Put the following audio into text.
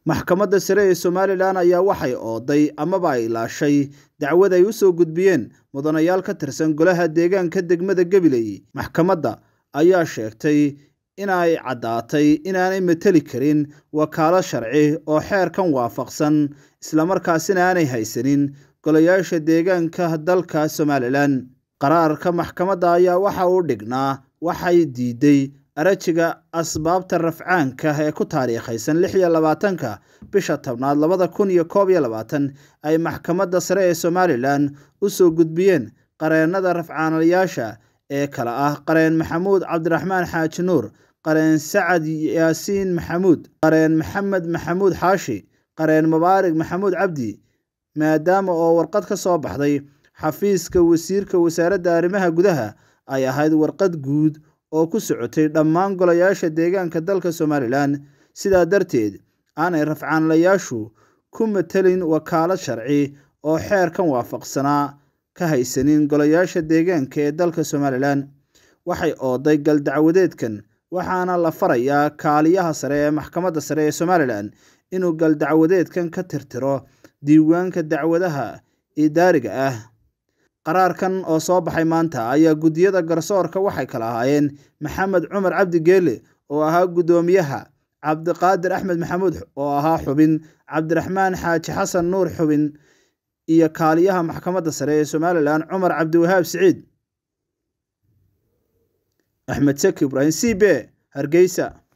maxkamadda sare ee somalilan ayaa waxay ooday amaba ay ilaashay dacwad ay u soo gudbiyeen mudanayaal ka tirsan golaha deegaanka degmada gabiley maxkamadda ayaa sheegtay inay caddaatay inaanay mateli karin wakaalo sharci oo xeerkan waafaqsan islamarkaasina aanay haysanin golayaasha deegaanka dalka somalilan qaraarka maxkamadda ayaa waxa uu dhignaa waxay diiday arajiga asbaabta rafcaanka ee ku taariikhaysan lix iyo labaatanka bisha tobnaad labada kun iyo koob iyo labaatan ay maxkamadda sare ee somalilan u soo gudbiyeen qareennada rafcaanayaasha ee kale ah qareen maxamuud cabdiraxmaan xaaji nuur qareen sacad yaasiin maxamuud qareen maxamed maxamuud xaashi qareen mubaarig maxamuud cabdi maadaama oo warqad ka soo baxday xafiiska wasiirka wasaaradda arrimaha gudaha ay ahayd warqad guud oo ku socotay dhammaan golayaasha deegaanka dalka somalilan sidaa darteed aanay rafcaanlayaashu ku matelin wakaalad sharci oo xeerkan waafaqsanaa ka haysanin golayaasha deegaanka ee dalka somalilan waxay ooday gal dacwadeedkan waxaana la farayaa kaaliyaha sare ee maxkamadda sare ee somalilan inuu gal dacwadeedkan ka tirtiro diiwaanka dacwadaha idaariga ah qaraarkan oo soo baxay maanta ayaa guddiyada garsoorka waxay kala ahaayeen maxamed cumar cabdi geele oo ahaa guddoomiyaha cabdiqaadir axmed maxamuud oo ahaa xubin cabdiraxmaan xaaji xasan nuur xubin iyo kaaliyaha maxkamadda sare ee somalilan cumar cabdiwahaab siciid axmed seki ibraahim c b hargeysa